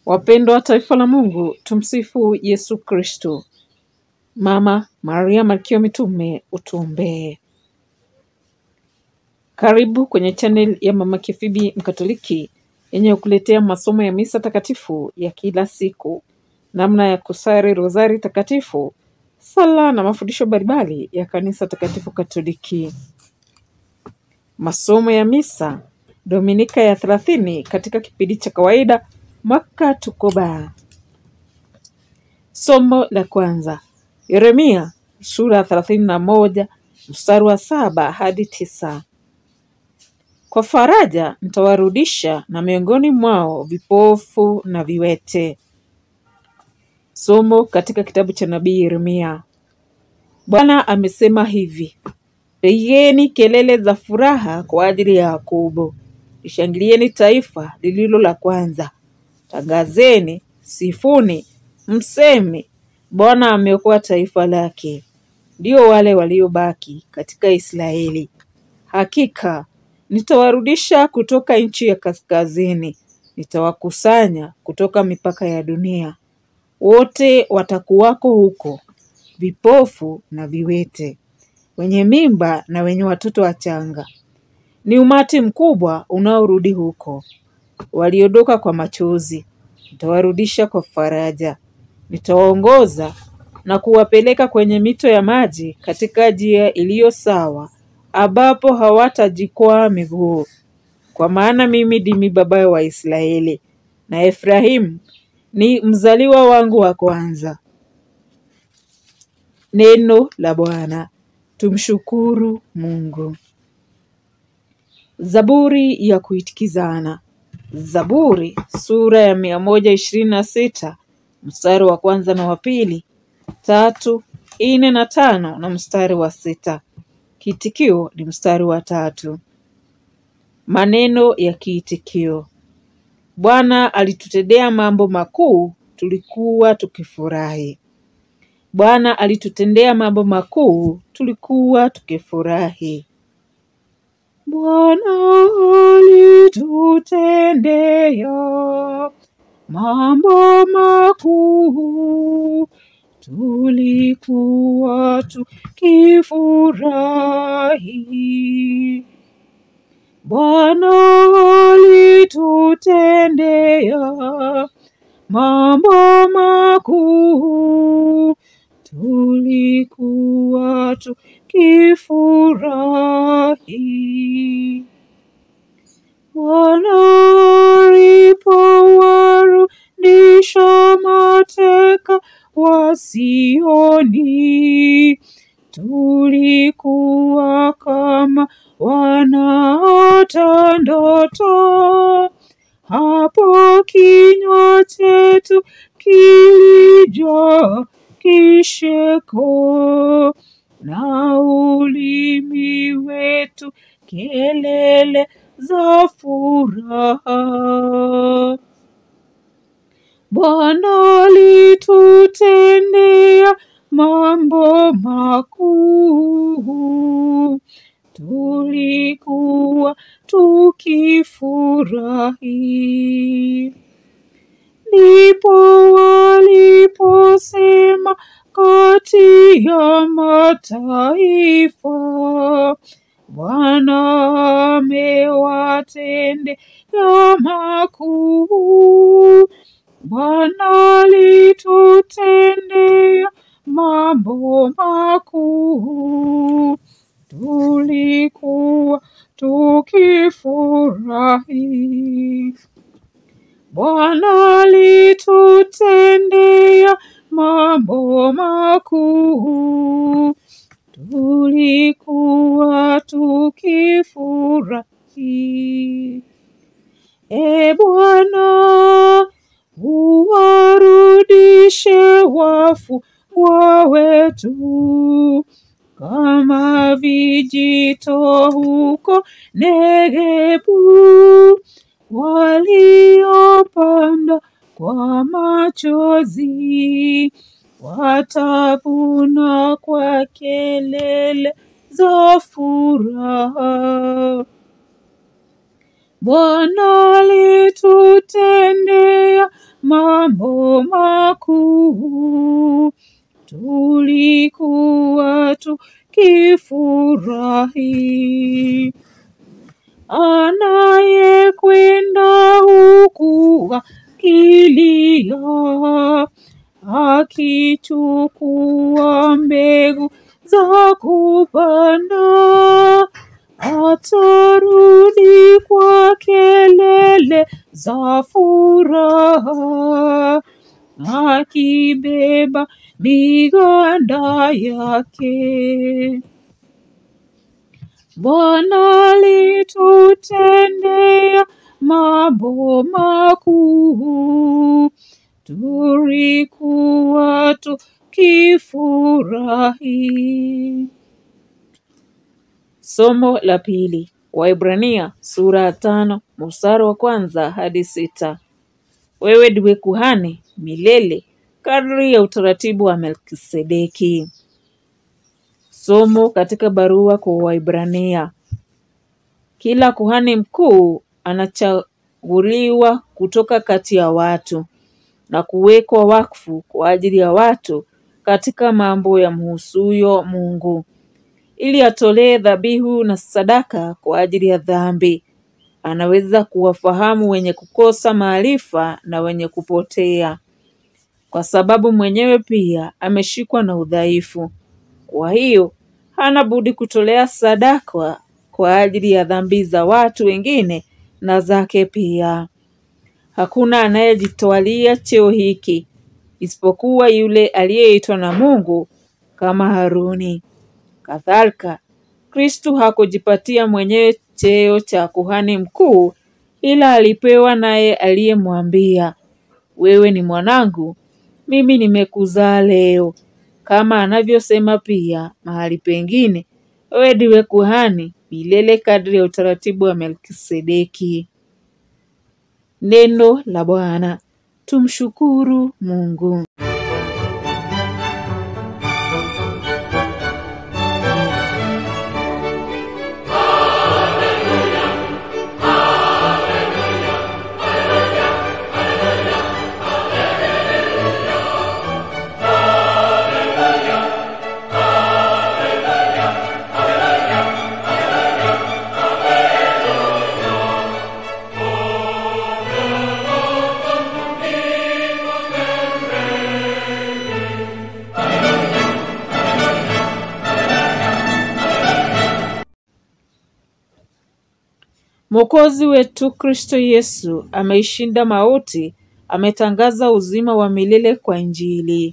Wapendwa wa taifa la Mungu, tumsifu Yesu Kristo. Mama Maria Malkia wa Mitume, utuombee. Karibu kwenye channel ya Mama Kifibi Mkatoliki yenye kukuletea masomo ya misa takatifu ya kila siku, namna ya kusali rozari takatifu, sala na mafundisho mbalimbali ya kanisa takatifu Katoliki. Masomo ya misa Dominika ya thelathini katika kipindi cha kawaida mwaka tukoba. Somo la kwanza Yeremia sura ya thelathini na moja mstari wa saba hadi tisa. Kwa faraja nitawarudisha na miongoni mwao vipofu na viwete. Somo katika kitabu cha nabii Yeremia. Bwana amesema hivi: Pigeni kelele za furaha kwa ajili ya Yakobo, lishangilieni taifa lililo la kwanza. Tangazeni, sifuni, mseme, Bwana ameokoa taifa lake, ndio wale waliobaki katika Israeli. Hakika nitawarudisha kutoka nchi ya kaskazini, nitawakusanya kutoka mipaka ya dunia. Wote watakuwako huko, vipofu na viwete, wenye mimba na wenye watoto wachanga. Ni umati mkubwa unaorudi huko, waliondoka kwa machozi. Nitawarudisha kwa faraja, nitawaongoza na kuwapeleka kwenye mito ya maji, katika njia iliyo sawa, ambapo hawatajikwaa miguu. Kwa maana mimi ndimi baba wa Israeli, na Efraimu ni mzaliwa wangu wa kwanza. Neno la Bwana. Tumshukuru Mungu. Zaburi ya kuitikizana. Zaburi sura ya mia moja ishirini na sita mstari wa kwanza na wa pili, tatu, nne na tano na mstari wa sita. Kiitikio ni mstari wa tatu. Maneno ya kiitikio: Bwana alitutendea mambo makuu, tulikuwa tukifurahi. Bwana alitutendea mambo makuu, tulikuwa tukifurahi. Bwana alitutendea mambo makuu, tulikuwa tukifurahi. Bwana alitutendea mambo makuu, tulikuwa tukifurahi. Bwana alipowarudisha mateka wa Sioni, tulikuwa kama wanaota ndoto. Hapo kinywa chetu kilijaa kicheko na ulimi wetu kelele za furaha. Bwana alitutendea mambo makuu, tulikuwa tukifurahi. Ndipo waliposema kati ya mataifa, Bwana amewatendea makuu. Bwana alitutendea mambo makuu, tulikuwa tukifurahi. Bwana alitutendea mambo makuu, tulikuwa tukifurahi. E Bwana, uwarudishe wafungwa wetu kama vijito huko Negebu, waliopanda kwa machozi watavuna kwa kelele za furaha. Bwana alitutendea mambo makuu, tulikuwa tukifurahi. Anayekwenda huku akilia, akichukua mbegu za kupanda, atarudi kwa kelele za furaha, akibeba miganda yake. Bwana alitutendea mambo makuu, tulikuwa tukifurahi. Somo la pili, Waibrania sura ya tano mstari wa kwanza hadi sita. Wewe ndiwe kuhani milele kadri ya utaratibu wa Melkisedeki. Somo katika barua kwa Waibrania. Kila kuhani mkuu anachaguliwa kutoka kati ya watu na kuwekwa wakfu kwa ajili ya watu katika mambo yamhusuyo Mungu, ili atolee dhabihu na sadaka kwa ajili ya dhambi. Anaweza kuwafahamu wenye kukosa maarifa na wenye kupotea, kwa sababu mwenyewe pia ameshikwa na udhaifu. Kwa hiyo hana budi kutolea sadaka kwa ajili ya dhambi za watu wengine na zake pia. Hakuna anayejitwalia cheo hiki isipokuwa yule aliyeitwa na Mungu kama Haruni. Kadhalika, Kristu hakujipatia mwenyewe cheo cha kuhani mkuu, ila alipewa naye aliyemwambia, wewe ni mwanangu, mimi nimekuzaa leo. Kama anavyosema pia mahali pengine, wewe ndiwe kuhani milele kadri ya utaratibu wa Melkisedeki. Neno la Bwana. Tumshukuru Mungu. Mwokozi wetu Kristo Yesu ameishinda mauti, ametangaza uzima wa milele kwa Injili.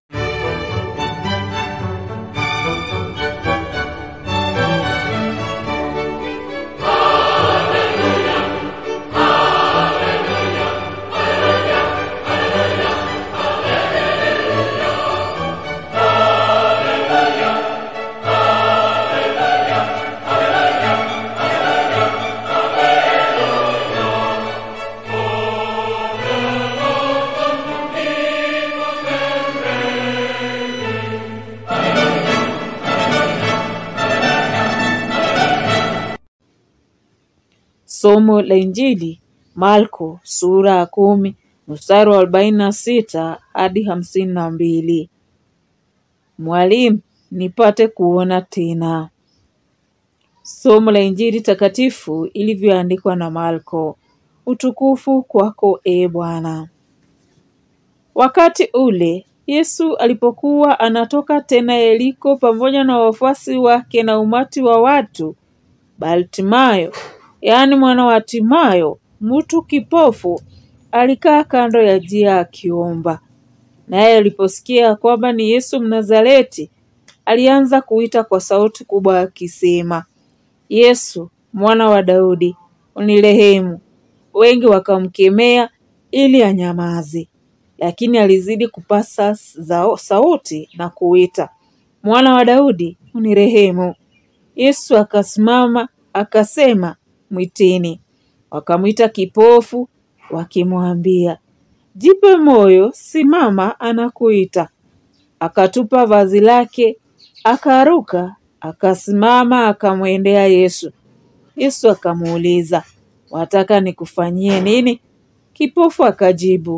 Somo la Injili Marko sura ya kumi mstari wa arobaini na sita hadi hamsini na mbili. Mwalimu, nipate kuona tena. Somo la Injili takatifu ilivyoandikwa na Marko. Utukufu kwako e Bwana. Wakati ule Yesu alipokuwa anatoka tena Yeriko pamoja na wafuasi wake na umati wa watu, Bartimayo, yaani mwana wa Timayo, mtu kipofu, alikaa kando ya njia akiomba. Naye aliposikia kwamba ni Yesu Mnazareti, alianza kuita kwa sauti kubwa akisema, Yesu, mwana wa Daudi, unirehemu. Wengi wakamkemea ili anyamaze, lakini alizidi kupasa zao sauti na kuita, mwana wa Daudi, unirehemu. Yesu akasimama akasema, mwiteni. Wakamwita kipofu, wakimwambia, jipe moyo, simama, anakuita. Akatupa vazi lake, akaruka, akasimama, akamwendea Yesu. Yesu akamuuliza, wataka nikufanyie nini? Kipofu akajibu,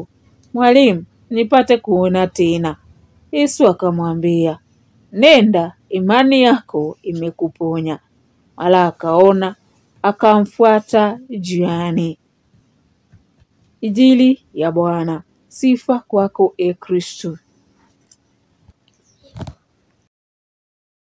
Mwalimu, nipate kuona tena. Yesu akamwambia, nenda, imani yako imekuponya. Mara akaona, akamfuata njiani. Injili ya Bwana. Sifa kwako e Kristo.